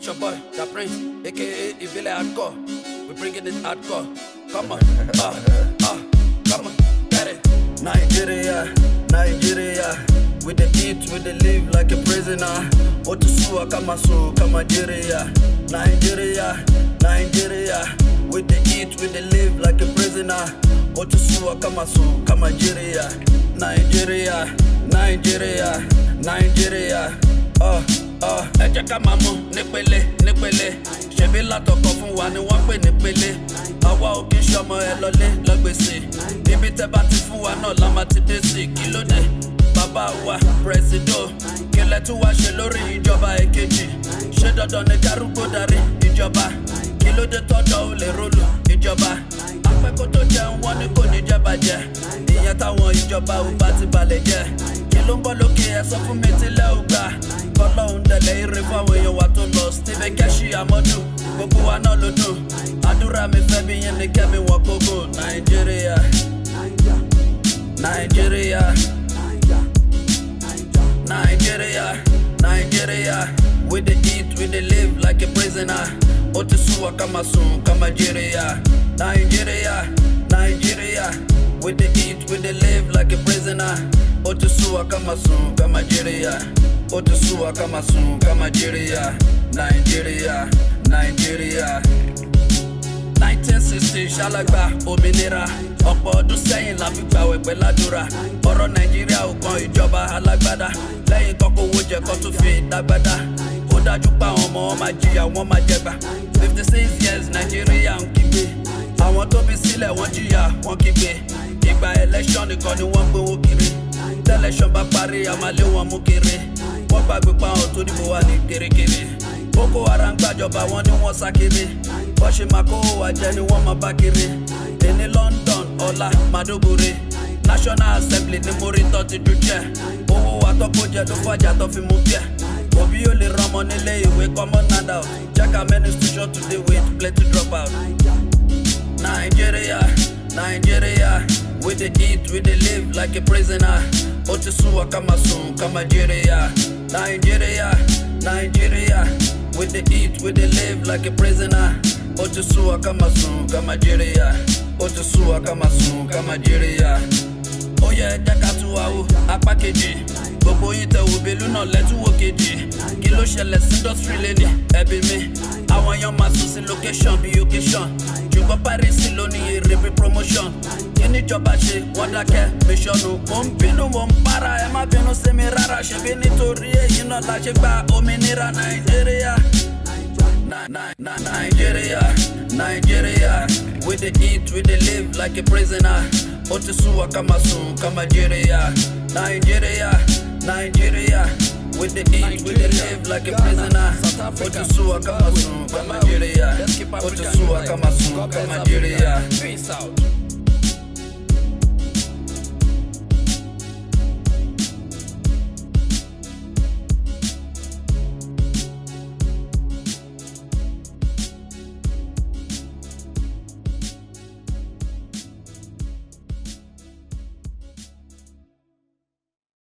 your boy, the prince, aka Ivile Hardcore. We bringing it hardcore. Come on, ah, ah, come on, get it. Nigeria, Nigeria. We the eat, we the live like a prisoner. Otusua kama su kama Nigeria. Nigeria, Nigeria. We the eat, we the live like a prisoner. Otusua kama su kama Nigeria. Nigeria, Nigeria, Nigeria. Oh, oh. ẹ jẹ́ ká máa mú nípele nípele ṣebí látọkọ fún wa ni wọ́n pè nípele àwa ò kí ń ṣọmọ ẹ lọlé lọ́gbèsè ibi tẹ́ bá ti fún wa náà la máa ti dé sí kí ló dé bàbá wa pírẹsidó kílẹ̀ tún wá ṣe lórí ìjọba èkejì ṣé dandan ni kárúgbó darí ìjọba kí ló dé tọ́jọ́ ò lè rólù ìjọba apẹ́kó tó jẹun wọn ni kò ní jẹ́ bàjẹ́ ìyẹn táwọn ìjọba ò bá ti balẹ̀ jẹ́ kí ló ń bọ́ lókè ẹ sọ fún mi tílẹ̀ ò gbà kọlọ́hún dẹ̀lẹ̀ ire fáwọn èèyàn wa tó lọ stephen keshi amadu gbogbo wa náà ló dùn àdúrà mi fẹ́ bí yẹn ní kẹ́mi wọn kókó nàìjíríà nàìjíríà nàìjíríà nàìjíríà we dey eat we dey live like a prisoner ó ti sún wa ká máa sùn ká máa jíríà nàìjíríà nàìjíríà we dey eat we dey live like a prisoner ó ti sún wa ká máa sùn ká máa jíríà ó ti sún wa ká máa sùn ká máa jíríà nàìjíríà nàìjíríà. 1960 ṣálàgbà òmìnira ọ̀pọ̀ ọdún sẹ́yìn la fi gbàwẹ̀ pẹ́ ládùúrà ọ̀rọ̀ nàìjíríà ò kan ìjọba alágbádá lẹ́yìn kọ́kọ́ owó jẹ kó tún fi dágbádá ó dájú pé àwọn ọmọ wọn máa jìyà wọn máa jẹgbà fifty six years nàìjíríà ń kígbe àwọn tó bí sílẹ̀ wọ́n jìyà wọ́n kígbe ìgbà election nìkan ni wọ́n gbowó kiri tẹ́lẹ̀ṣọ́ bá parí àmàlé wọn mú kiri wọ́n gbàgbé pa àwọn tó dìbò wà ní kirikiri boko haram gbàjọba wọn ni wọ́n sá kiri bọ́ ṣe máa kó wa jẹ ni wọ́n máa bá kiri èní london ọ̀la madogore national assembly ni mo rí tọ́ ti dùn jẹ́ owó wa tó kó jẹ ló fàjà tó fi mú bíẹ̀ òbí yóò lè rọmọ nílé ìwé common handout check how many institution today with plenty drop out. Nigeria, Nigeria, we dey eat, we dey live like a prisoner. Ó ti sún wa ká máa sùn ká máa jíríà. Nigeria, Nigeria, we dey eat, we dey live like a prisoner. Ó ti sún wa ká máa sùn ká máa jíríà. Ó ti sún wa ká máa sùn ká máa jíríà. Ó yẹ jẹ́ ká tún wá wò apá kejì. Gbogbo yín tẹ wo belu náà lẹ́túwò kejì. Kí ló ṣẹlẹ̀ sí industry lẹ́ni ẹbí mi? Àwọn èèyàn máa sùn sí location bí occasion. Ṣùgbọ́n Paris ló ní èrè bí promotion. Kí níjọba ṣe wọ́n dákẹ́ mẹ́sọ̀nù? Mo ń bínú mo ń para ẹ má bínú sí mi rárá. Ṣebí nítorí èyí náà la ṣe gba òmìnira Nàìjíríà. Na- na- na- Nigeria, Nigeria, we dey eat, we dey live like a prisoner. Ó ti sún wa ká máa sùn ká máa jíríà. Nigeria, Nigeria, we dey eat, we dey live like a prisoner. Ó ti sún wa ká máa sùn ká máa jíríà. Ó ti sún wa ká máa sùn ká máa jíríà. Peace out.